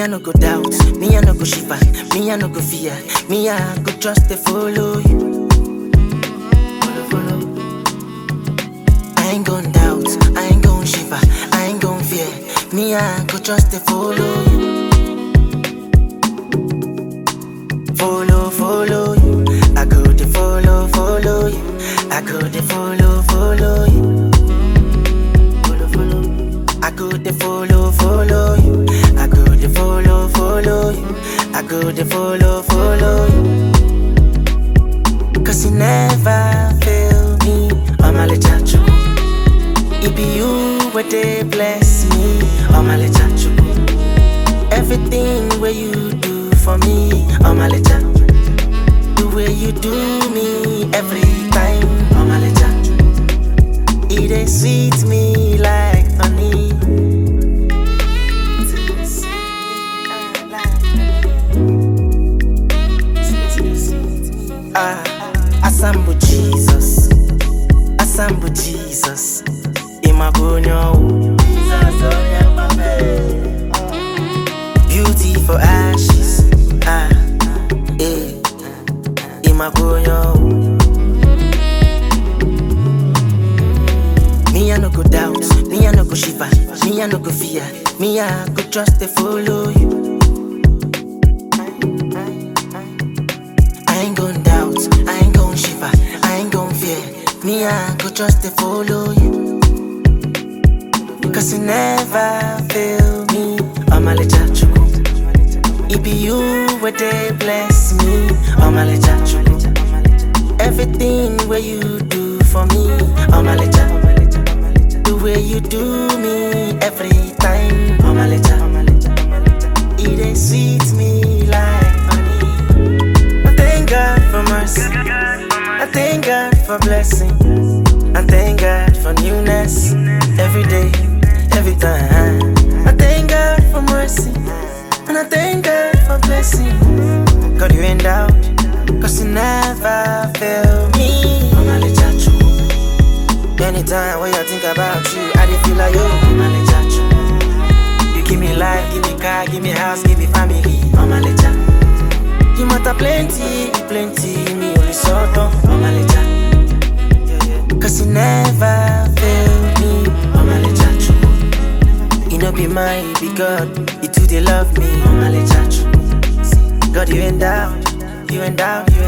no go doubt, me I no go shiver, me I no go fear, me I go trust to follow you. Follow, follow. I ain't gon' doubt, I ain't gon' shiver, I ain't gon' fear, me I go trust to follow you. Follow, follow you, I go to follow, follow you, I go to follow, follow you. Follow, follow. I go to follow, follow you. I go to follow, follow you. I go to follow, follow you. Cause you never fail me. I'm a little It be you where they bless me. I'm a little Everything where you do for me. I'm a little The way you do me every time. I'm a little it dey sweet me like honey. Ah, Asambu Jesus, Asambu Jesus, Imabonyo. Beauty for ashes, ah, eh, Imabonyo. Me I no go doubt, me I no go shiver, me I no go fear, me I go trust to follow you. I ain't gon' doubt, I ain't gon' shiver, I ain't gon' fear, me I go trust to follow you. Cause you never fail me, I'm a little chuku. It be you where they bless me, I'm a little chuku. Everything where you do for me, I'm a little the way you do me every time. I'm a little, it dey sweet me like honey. I thank God for mercy. I thank God for blessing. I thank God for newness every day, every time. I thank God for mercy. And I thank God for blessing. God, you ain't doubt. Cause you never fail me. I'm a little true. Anytime when I think about you, I dey feel like yo, I'm a little true. You give me life, give me car, give me house, give me family, I'm a little. You matter plenty, plenty, me only sort of, I'm a little. Cause you never fail me, I'm a little true. You know be mine, be God, you too they love me, I'm a little true. God, you ain't doubt, you ain't doubt, you ain't